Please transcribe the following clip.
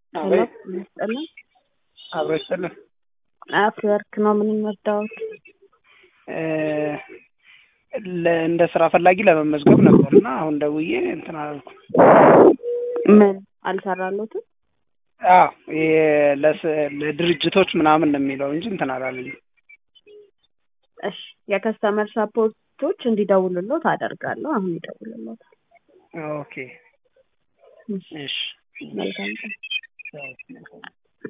ሄሎ አቤት ይስጥልን። አብሮ ይስጥልን። አፍወርክ ነው የምንወዳውት። ለ- እንደ ስራ ፈላጊ ለመመዝገብ ነበር እና አሁን ደውዬ እንትን አላልኩም። ምን አልሰራሉትም? አዎ ይሄ ለስ- ለድርጅቶች ምናምን ነው የሚለው እንጂ እንትን አላለኝም። እሺ የከስተመር ሰፖርቶች እንዲደውልሎት አደርጋለሁ። አሁን ይደውልሎታል። ኦኬ እሺ እሺ መልካም ቀን። ያው